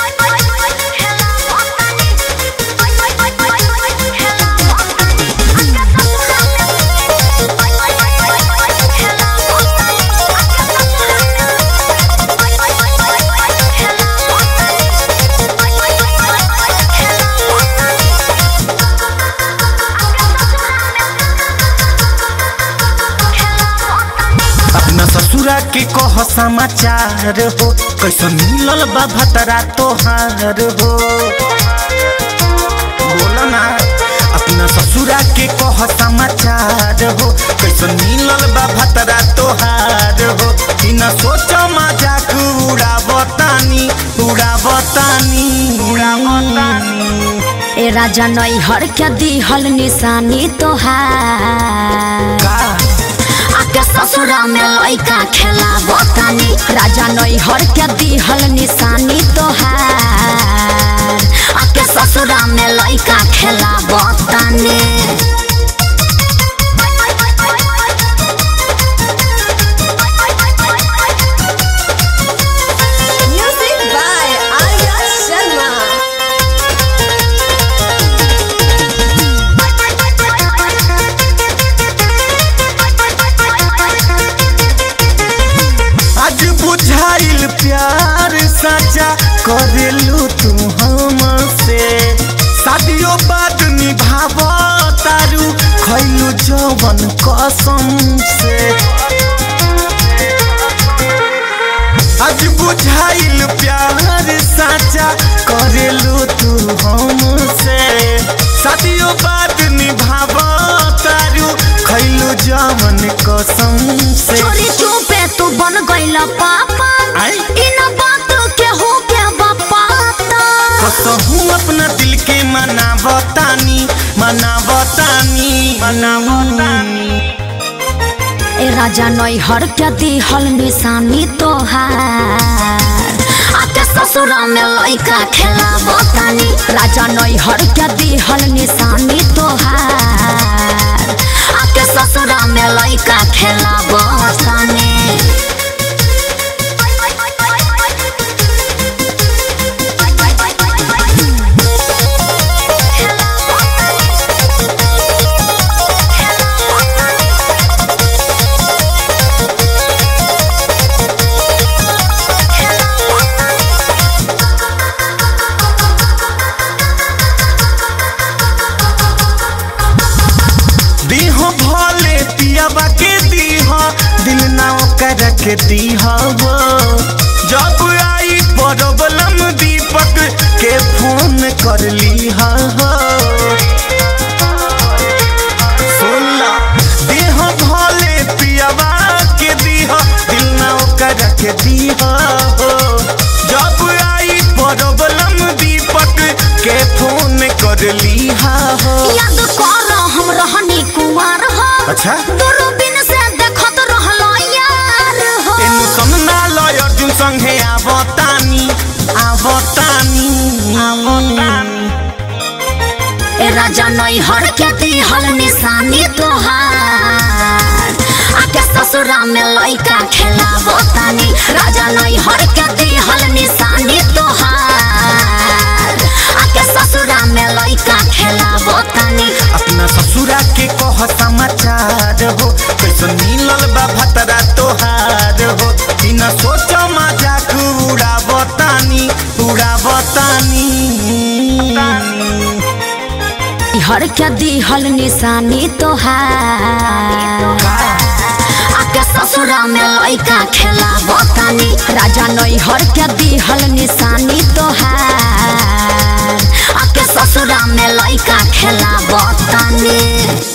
अपना ससुरा के कह समाचार हो कैसे मिलल बा भतरा तोहार हो बोला ना अपना ससुरा के कह समाचार हो कैसे मिलल बा भतरा तोहार हो बिना सोच मजाक उड़ावतानी उड़ावतानी उड़ावतानी ए राजा नैहर के दिहल निशानी तोहार का आके ससुरा में लइका खेला बतानी राजा नैहर के दिहल निशानी तोहार आके ससुरा में लइका खेला बतानी Music by Arya Sharma. आज बुझाइल प्यार सच्चा करेलू तू हमसे शादियों बाद निभाव तारू खैलू जवन कसम से आज बुझाइल प्यार सच्चा करेलू तू हमसे शादियों बाद निभाव तारू खैलू जवन कसम से चोरी चुपे तू बन गइल पापा आई? इन बात के हो के बापाता कसहूँ अपना दिल के मनावतानी मनावतानी मनावतानी ए राजा नैहर के दिहल निशानी तोहार आके ससुरा में लइका खेला बतानी राजा नैहर के दिहल निशानी तोहार आके ससुरा में लइका खेला बतानी दीह भले पियाबा के दीह दिल ना ओकर के दीह वो जब आई प्रॉब्लम दीपक के फोन कर लीह सुनला दीह भले पियाबा के दीह दिल ना ओकर के दीह जब आई प्रॉब्लम दीपक के फोन कर लीह याद कर हम रहनी कुंवर हो अच्छा दूरबीन से देखत रहलो यार हो एनु समना लय अर्जुन संगे आवतानी आवतानी आवतानी ए राजा नैहर के दिहल निशानी तोहार आके ससुरा में लइका खेला बतानी राजा नैहर के दिहल निशानी तोहार आके ससुरा में लइका खेला बतानी अपना ससुरा के कह समाचार हो कैसे मिलल बा भतरा तोहार हो बिना सोच मजाक उड़ावतानी उड़ावतानी हर के दिहल निशानी तोहार आके ससुरा में लइका खेला बतानी राजा नैहर के दिहल निशानी तोहार आके ससुरा में लइका खेला बतानी